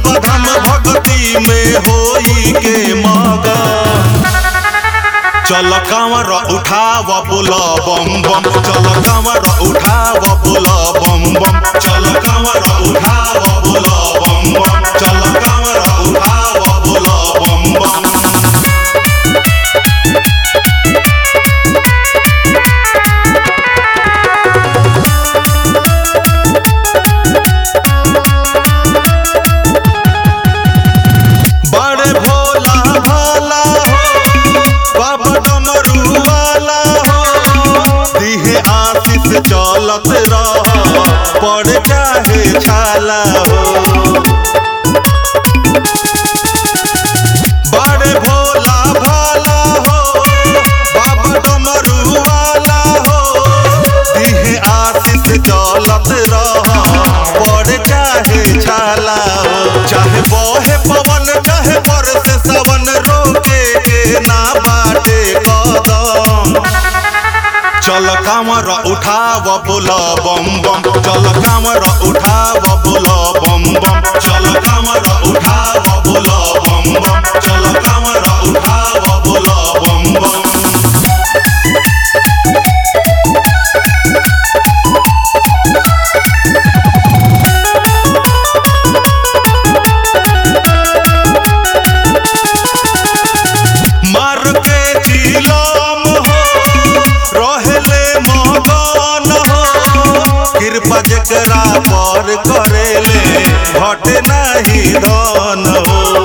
बाबा धाम भक्ति में होई के मगन चल कांवर उठाव बोल बम बम चल कांवर उठाव बोल बम बम चल कांवर उठाव बोल बम बम चल कांवर उठाव बोल बम बम बड़े भोला भाला हो बाबा डमरू वाला हो दिहे आशीष चलत रह पड़ चाहे छाला हो बड़े भोला भाला हो बाबा डमरू वाला हो दिहे आशीष चलत रह पड़ चाहे छाला हो चाहे बहे पवन चाहे बरस सवन रोके के ना बाटे कदम चल कामर उठाव बोल बम बम चल कामर उठाव बोल बम बम चल कामर उठाव बोल बम बम चल कामर उठाव बोल बम बम मार के चिलम हो रहले मगन हो कृपा जकरा पर करेले घट नहीं धन हो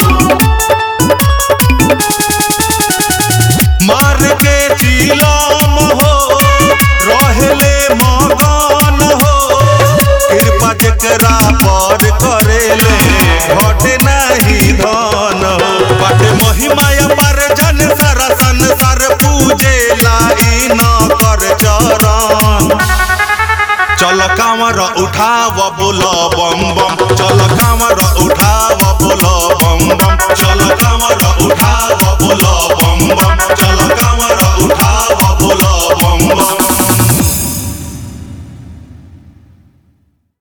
मार के चिलम हो रहले मगन हो कृपा जकरा पर करेले घट नहीं धन हो बट महिमा पर जन सर संसार पूजे लाई न कर चरण चल कांवर उठाव बोल बम बम चल कांवर उठाव बोल बम बम चल कांवर उठाव बोल बम